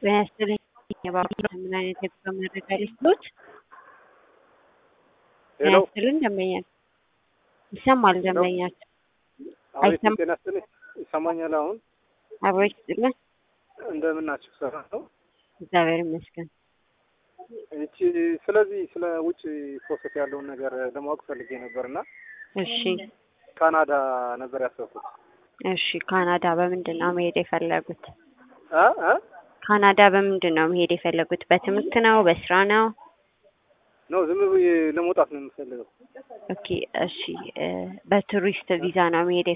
ጤና ይስጥልኝ የባንክ ምን አይነት የጉዞ መረጃ ልስጥዎት? ጤና ሄሎ ይስጥልኝ ደንበኛችን ይሰማል ደንበኛችን አቤት አይሰማም? ጤና ይስጥልኝ ይሰማኛል አሁን አብሮ ይስጥልን እንደምን ናችሁ ሰራ ነው እግዚአብሔር ይመስገን እቺ ስለዚህ ስለ ውጭ ፕሮሰስ ያለውን ነገር ለማወቅ ፈልጌ ነበር እና እሺ ካናዳ ነበር ያሰብኩት እሺ ካናዳ በምንድን ነው መሄድ የፈለጉት? እ እ ካናዳ በምንድን ነው መሄድ የፈለጉት? በትምህርት ነው? በስራ ነው? ነው ዝም ብዬ ለመውጣት ነው የምፈልገው ኦኬ እሺ እ በቱሪስት ቪዛ ነው መሄድ